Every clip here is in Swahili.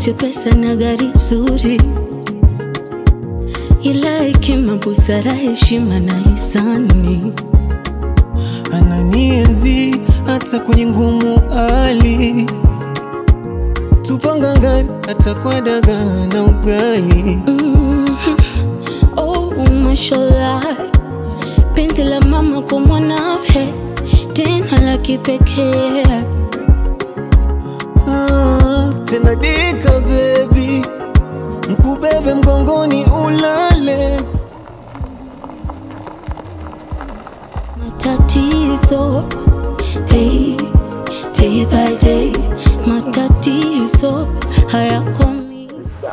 eti pesa na gari zuri, ila hekima, busara, heshima na hisani. ananienzi hata kwenye ngumu hali, tupanga gani hata kwa dagaa na ugali. Mhm. Oh, mashallah, penzi la mama kwa mwanawe, tena la kipekee. Ah, tena dika baby, mkubebe mgongoni ulale. Matatizo day, day by day, matatizo hayakomi.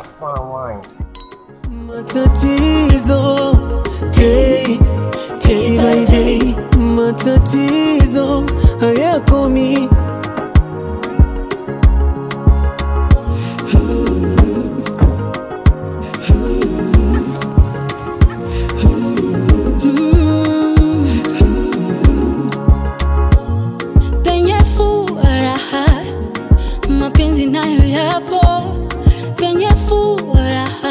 Matatizo day, day by day, matatizo hayakomi. Mm. Penye furaha mapenzi nayo yapo, penye furaha,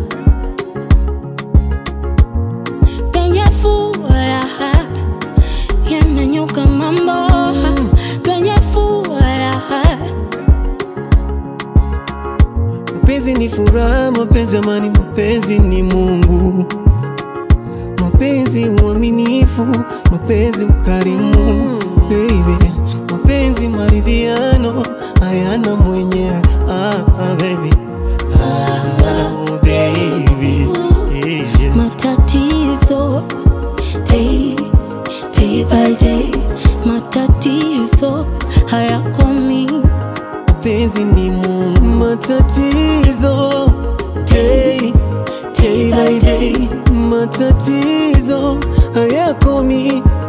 penye furaha yananyuka mambo, penye furaha Mapenzi ni furaha, mapenzi amani, mapenzi ni Mungu, mapenzi uaminifu, mapenzi ukarimu, baby, mapenzi maridhiano, hayana mwenye ah, ah, baby. Ah, oh, baby. Yeah. matatizo day, day by day, matatizo hayakomi. mapenzi ni Mungu, matatizo day, day by day, matatizo hayakomi.